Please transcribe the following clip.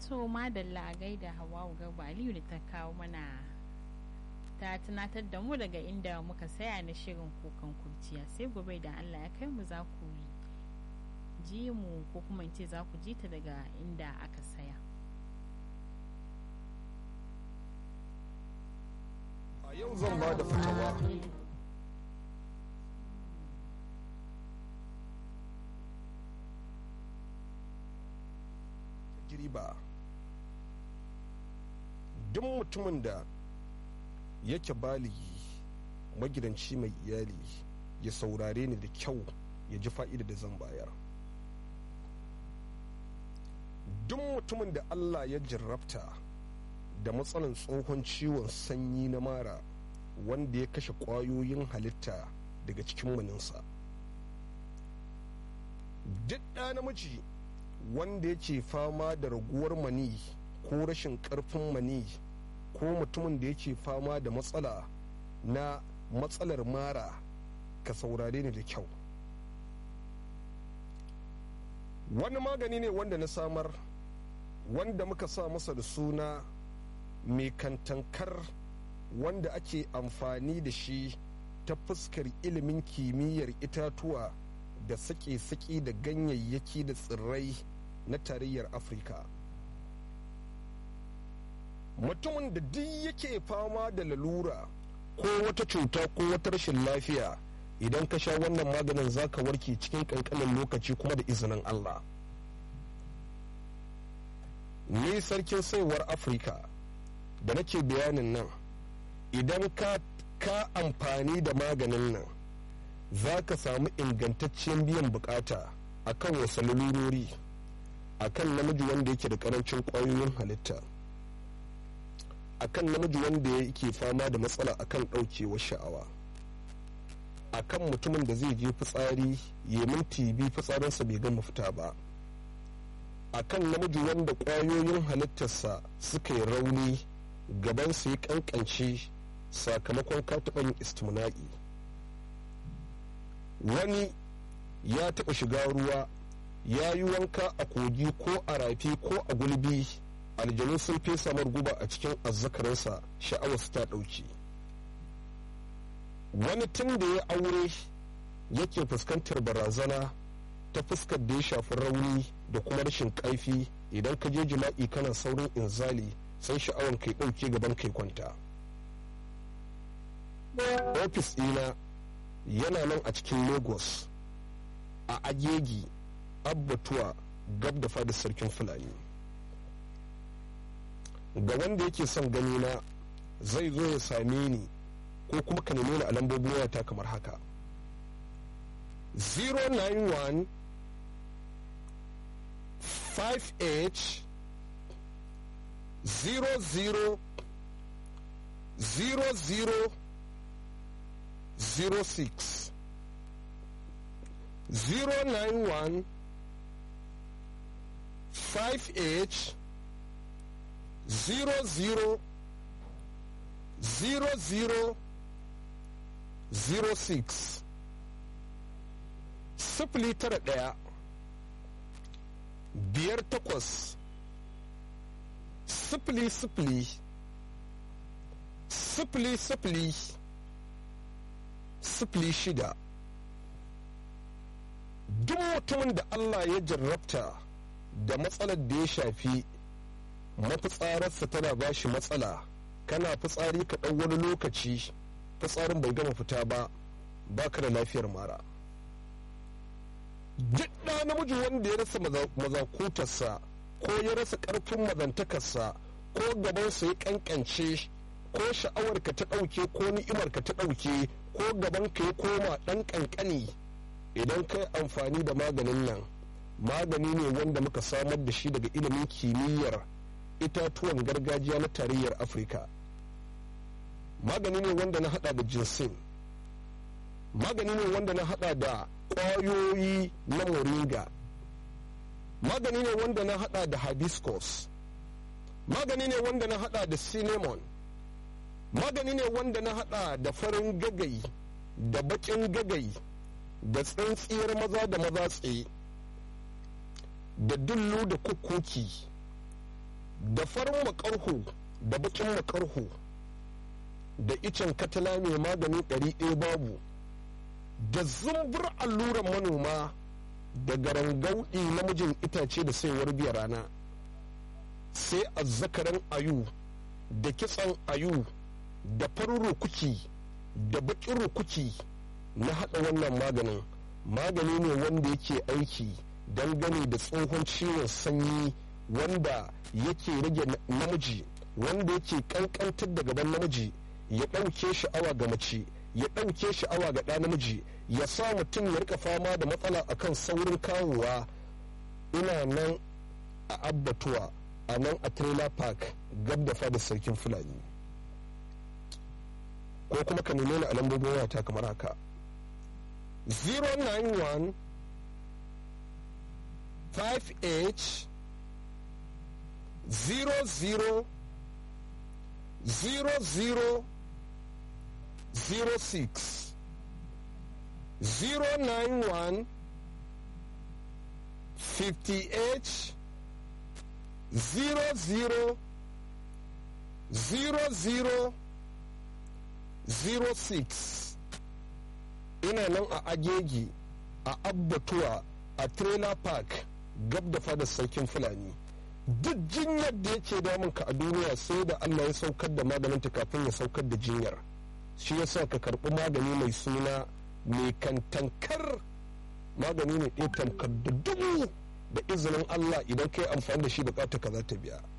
so madalla a gaida hawa garba aliyu da ta kawo mana ta tunatar da mu daga inda muka saya na shirin kukan kurciya sai gobe da allah ya kai mu za ku ji mu ko kuma in ce za ku ji ta daga inda aka saya a yau zan ba da fitawa girba duk mutumin da yake baligi magidanci mai iyali ya saurare ni da kyau ya ji fa'ida da zan bayar duk mutumin da allah ya jarrabta da matsalan tsohon ciwon sanyi na mara wanda ya kashe ƙwayoyin halitta daga cikin maninsa duk ɗa namiji wanda yake fama da raguwar mani ko rashin ƙarfin mani ko mutumin da yake fama da matsala na matsalar mara ka saurare ni da kyau wani magani ne wanda na samar wanda muka sa masa da suna mai kantankar wanda ake amfani da shi ta fuskar ilimin kimiyyar itatuwa da sake-sake da ganyayyaki da tsirrai na tarayyar afirka mutumin da duk yake fama da lalura ko wata cuta ko wata rashin lafiya idan ka sha wannan maganin zaka warke cikin kankanin lokaci kuma da izinin allah ni sarkin saiwar afirka da nake bayanin nan idan ka ka amfani da maganin nan za ka samu ingantaccen biyan bukata a kan wasu lalurori a kan namiji wanda yake da karancin kwayoyin halitta a kan namiji wanda yake fama da matsala a kan ɗaukewar sha'awa a kan mutumin da zai je fitsari ya minti biyu fitsarinsa bai gama fita ba a kan namiji wanda kwayoyin halittarsa suka yi rauni gabansa ya kankance sakamakon kataɓan istimna'i wani ya taɓa shiga ruwa ya yi wanka a kogi ko a rafi ko a gulbi aljanu sun fesa guba a cikin azzakarinsa sha'awarsa ta ɗauki wani tun da ya aure yake fuskantar barazana ta fuskar da ya shafi rauni da kuma rashin ƙaifi idan ka je jima'i kana saurin inzali sai sha'awar kai ɗauke gaban kai kwanta ofis ɗina yana nan a cikin lagos a agegi abbatuwa gab da fadar sarkin fulani ga wanda yake son gani na zai zo ya same ni ko kuma ka nemi ni a lambobin wayata kamar haka 091 58 00 00 06 091 58 00 00 06 sifili tara ɗaya biyar takwas sifili sifili sifili sifili sifili shida duk mutumin da Allah ya jarrabta da matsalar da ya shafi mafitsararsa tana ba shi matsala kana fitsari ka ɗau wani lokaci fitsarin bai gama fita ba baka da lafiyar mara duk ɗa namiji wanda ya rasa mazakutarsa ko ya rasa ƙarfin mazantakarsa ko gabansa ya ƙanƙance ko sha'awarka ta ɗauke ko ni'imarka ta ɗauke ko gabanka ya koma ɗan ƙanƙani idan kai amfani da maganin nan magani ne wanda muka samar da shi daga ilimin kimiyyar itatuwan gargajiya na tarayyar afirka magani ne wanda na hada da jinsin magani ne wanda na hada da ƙwayoyi na moringa magani ne wanda na hada da hibiscus magani ne wanda na hada da cinnamon magani ne wanda na hada da farin gagai da bakin gagai da tsantsiyar maza da maza tsaye da dullu da kukuki da farin makarhu da bakin makarhu da icen katala mai magani ɗari ɗaya babu da zumbur alluran manoma da garangauɗi namijin itace da saiwar biya rana sai azzakaran ayu da kitsan ayu da farin rukuki da bakin rukuki na haɗa wannan maganin magani ne wanda yake aiki dangane da tsohon ciwon sanyi wanda yake rage namiji wanda yake kankantar da gaban namiji ya ɗauke sha'awa ga mace ya ɗauke sha'awa ga ɗa namiji ya sa mutum ya rika fama da matsala akan saurin kawowa ina nan a abbatuwa a nan a trailer park gab da fadar sarkin fulani ko kuma ka neme ni a lambobin wayata kamar haka 091 58 00 00 06 091 58 00 00 06 ina nan a agegi a abbatuwa a trailer park gab da fadar sarkin fulani duk jinyar da yake damun ka a duniya sai da allah ya saukar da maganinta kafin ya saukar da jinyar shi yasa ka karɓi magani mai suna mai kantankar magani ne ɗaya tamkar da dubu da izinin allah idan ka yi amfani da shi bukata ka za ta biya